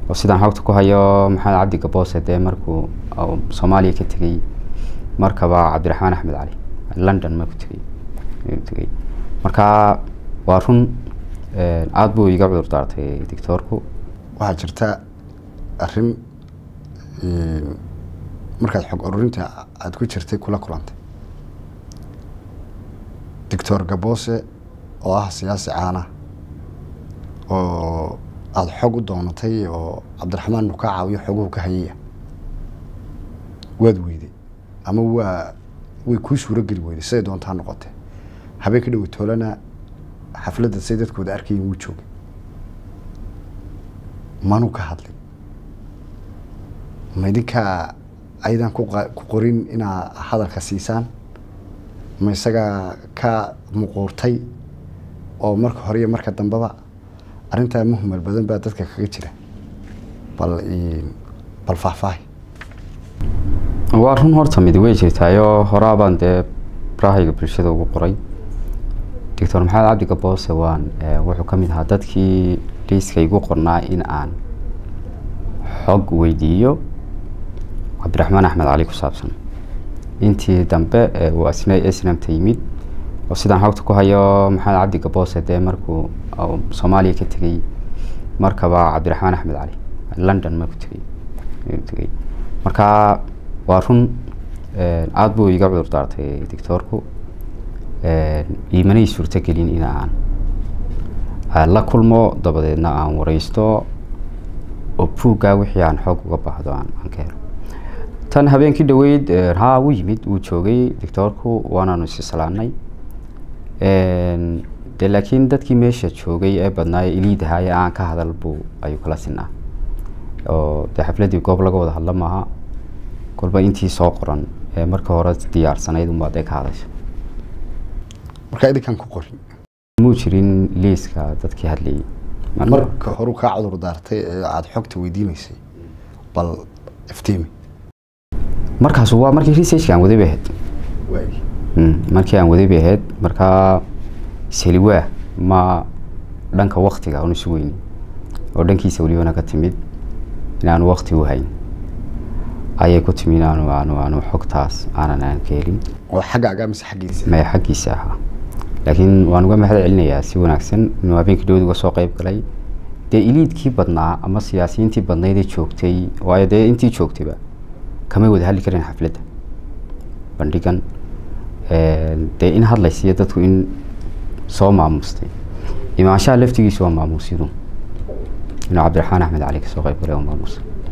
oo sidaan xogta ku hayo maxamed cabdi gaboose dee markuu soomaaliya ka tegey markaba cabdiraxmaan axmed cali london markuu tegey tegey marka waa run aada buu iga cudur daartay doctoorku waxaa jirta arrin markaad xog ururinta aada ku jirtay kula kulantay doctor gaboose oo ah siyaasi caana oo aada xog u doonatay oo cabdiraxmaan nu ka caawiyo xoguhu ka hayaya waad weyday ama waa way kuu suurogeli weyday siday doontaa noqotee habeen ka dhowi toolana xafladda say dadkooda arkayin wuu joogay manuu ka hadlin ma idinkaa aydan ku qorin inaa hadalka siisaan ma isagaa ka muquurtay oo marka hore iyo marka dambeba arrintaa muhmal badan baa dadka kaga jira bal bal faahfaahi waa run horta midi way jirtaayoo horaabaan dee barahayga bulshada ugu qoray doctor maxamed cabdi gaboose waan wuxuu ka mid ahaa dadkii liiska igu qornaa in aan xog weydiiyo cabdiraxmaan axmed cali ku saabsan intii dambe uu asna snamta yimid oo sidaan xogta ku hayo maxamed cabdi gaboose dee markuu soomaaliya ka tegey markaba cabdiraxmaan axmed cali london markuu tegey tegey marka waa run aada buu iga cudur daartay doctoorku imanay suurtogelin in aan la kulmo dabadeedna aan wareysto oo buuggaa wixii aan xoog uga baahdo aan ka helo tan habeenkii dhaweyd haa wuu yimid wuu joogay doctoorku waanaanu isisalaanay de laakiin dadkii meesha joogay ee badnaa ee iliidahaa ee aan ka hadal buu ayuu kala sinaa oo dee xafladdii goob laga wada hadla maaha kolba intii soo qoran ee marka hore diyaarsanayd unbaa dee ka hadasha markaa idinkaan ku qorin muu jirin liiska dadkii hadlayay marka horu kaa cudur daartay ee aada xogta weydiinaysay bal iftiimi markaas waa markii researchka aan waday bay ahayd markii aan waday bay ahayd markaa seliwaa ma dhanka waktiga aanu isu weyni oo dhankiisa welibana ka timid inaanu wakti u hayn ayay ku timi inaanu aanu aanu xogtaas aanan aan ka helin oo xaggaaga mise xaggiisa maya xaggiisa ahaa laakiin waan uga mahad celinayaa si wanaagsan inuu habeenkii dhowd uga soo qayb galay dee iliidkii badnaa ama siyaasiyiintii badnaydee joogtay waayo dee intii joogtayba kamay wada hadli karin xafladda bandhigan dee in hadlaysiiyo dadku in soo maamustay imaanshaha laftigiisu waa maamuusyadu inuu cabdiraxmaan axmed cali kasoo qayb galay waa maamuusa